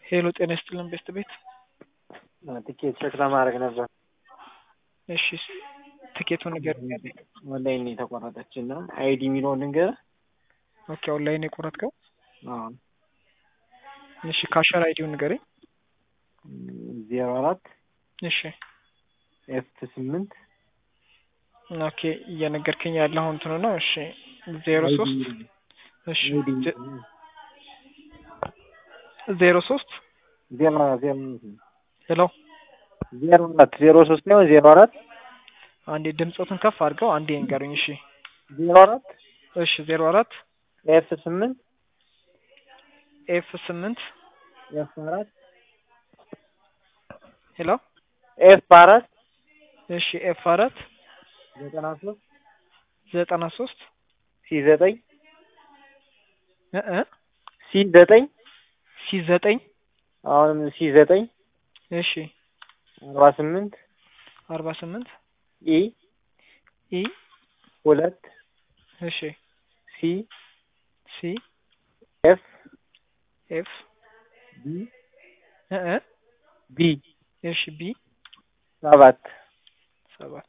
ሄሎ ጤና ይስጥልን ቤስት ቤት ትኬት ቼክ ለማድረግ ነበር። እሺ ትኬቱን ንገር። ኦንላይን የተቆረጠች እና አይዲ የሚለውን ልንገርህ። ኦኬ ኦንላይን የቆረጥከው? አዎ እሺ ካሸር አይዲውን ንገረኝ። ዜሮ አራት እሺ ኤፍ ስምንት ኦኬ እየነገርከኝ ያለው እንትኑ ነው። እሺ ዜሮ ሶስት እሺ ዜ- ዜሮ ሶስት ዜሮ ዜሮ ሄሎ ዜሮ አራት ዜሮ ሶስት ነው ዜሮ አራት አንዴ ድምፆትን ከፍ አድርገው አንዴ ንገሩኝ። እሺ ዜሮ አራት እሺ ዜሮ አራት ኤፍ ስምንት ኤፍ ስምንት ኤፍ አራት ሄሎ ኤፍ አራት እሺ ኤፍ አራት ዘጠና ሶስት ዘጠና ሶስት ሲ ዘጠኝ እ እ ሲ ዘጠኝ ሲ ዘጠኝ አሁንም ሲ ዘጠኝ እሺ አርባ ስምንት አርባ ስምንት ኢ ኢ ሁለት እሺ ሲ ሲ ኤፍ ኤፍ ቢ እ እ ቢ እሺ ቢ ሰባት ሰባት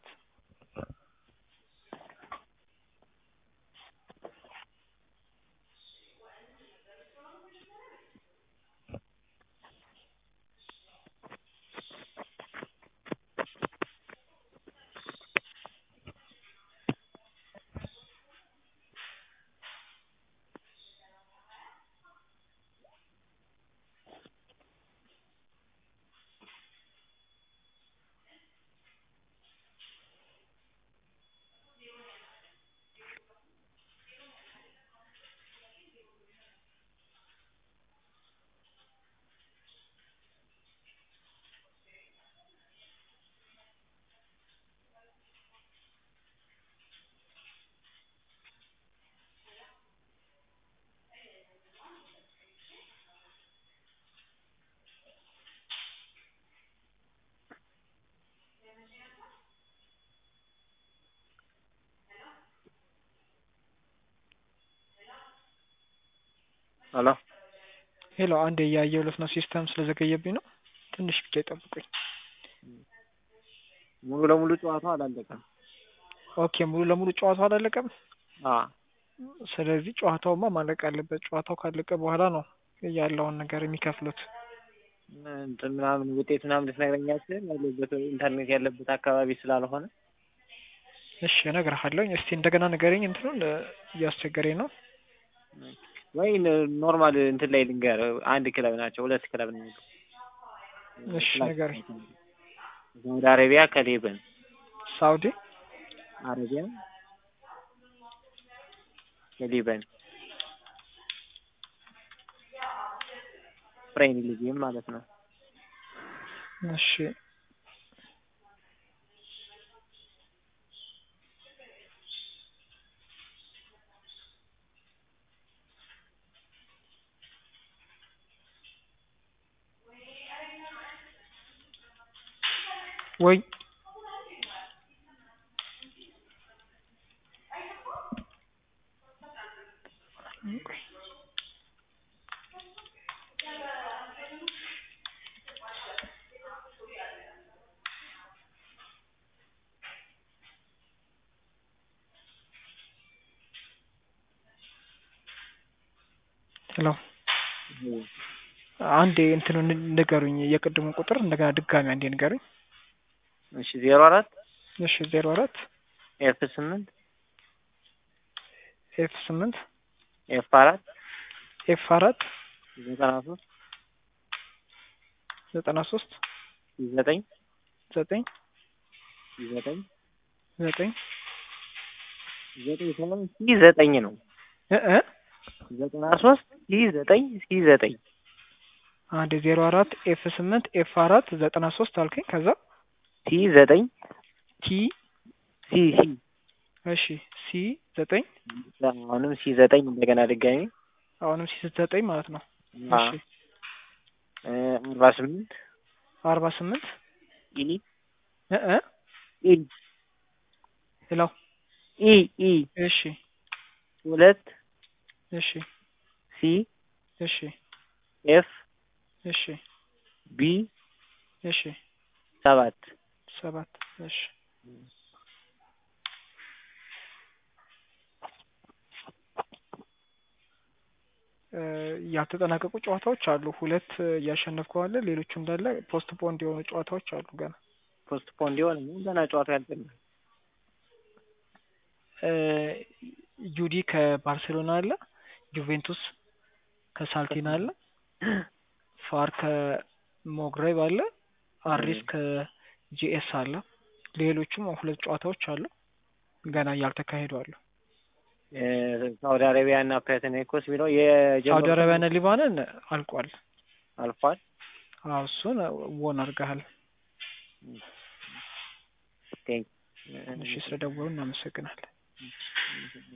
ሄሎ ሄሎ አንዴ እያየሁለት ነው። ሲስተም ስለዘገየብኝ ነው። ትንሽ ብቻ ይጠብቁኝ። ሙሉ ለሙሉ ጨዋታው አላለቀም። ኦኬ ሙሉ ለሙሉ ጨዋታው አላለቀም። አ ስለዚህ ጨዋታውማ ማለቅ አለበት። ጨዋታው ካለቀ በኋላ ነው ያለውን ነገር የሚከፍሉት። እንትን ምናምን ውጤት ምናምን ልትነግረኝ አትችልም? ያለበት ኢንተርኔት ያለበት አካባቢ ስላልሆነ እሺ እነግርሃለሁኝ። እስቲ እንደገና ንገረኝ። እንትኑን እ፣ እያስቸገረኝ ነው። ወይ ኖርማል እንትን ላይ ልንገር። አንድ ክለብ ናቸው፣ ሁለት ክለብ ነው። እሺ ንገረኝ። ሳውዲ አረቢያ ከሌበን ሳውዲ አረቢያ ከሊበን ፕሪሚየር ሊግም ማለት ነው። እሺ ወይ ሄሎ አንዴ እንትኑ ንገሩኝ። የቅድሙን ቁጥር እንደገና ድጋሚ አንዴ ንገሩኝ። እሺ ዜሮ አራት እሺ ዜሮ አራት ኤፍ ስምንት ኤፍ ስምንት ኤፍ አራት ኤፍ አራት ዘጠና ሶስት ዘጠና ሶስት ዘጠኝ ዘጠኝ ዘጠኝ ዘጠኝ ዘጠኝ ሳይሆን ሲ ዘጠኝ ነው። እ እ ዘጠና ሶስት ሲ ዘጠኝ ሲ ዘጠኝ አንዴ ዜሮ አራት ኤፍ ስምንት ኤፍ አራት ዘጠና ሶስት አልከኝ። ከዛ ሲ ዘጠኝ ቲ ሲ ሲ እሺ ሲ ዘጠኝ አሁንም ሲ ዘጠኝ እንደገና ድጋሚ አሁንም ሲ ዘጠኝ ማለት ነው። አ እሺ እ አርባ ስምንት አርባ ስምንት ኢ እ እ ኢ ሄሎ ኢ ኢ እሺ ሁለት እሺ ሲ እሺ ኤፍ እሺ ቢ እሺ ሰባት ሰባት እሺ እ ያልተጠናቀቁ ጨዋታዎች አሉ። ሁለት እያሸነፍከው አለ። ሌሎቹ እንዳለ ፖስት ፖንድ የሆኑ ጨዋታዎች አሉ ገና ፖስት ፖንድ የሆነ ገና ጨዋታ ያልጠና እ ዩዲ ከባርሴሎና አለ። ጁቬንቱስ ከሳልቲና አለ። ፋር ከሞግሬብ አለ። አሪስ ከጂኤስ አለ። ሌሎቹም ሁለት ጨዋታዎች አሉ ገና እያልተካሄዱ አሉ። ሳውዲ አረቢያ እና ፓናቴናይኮስ ቢለው ሳውዲ የጀመሩት አረቢያና ሊባንን አልቋል። አልፏል። አዎ እሱን ወን አድርገሃል። ቴንክ እሺ ስለደወሉ እናመሰግናለን።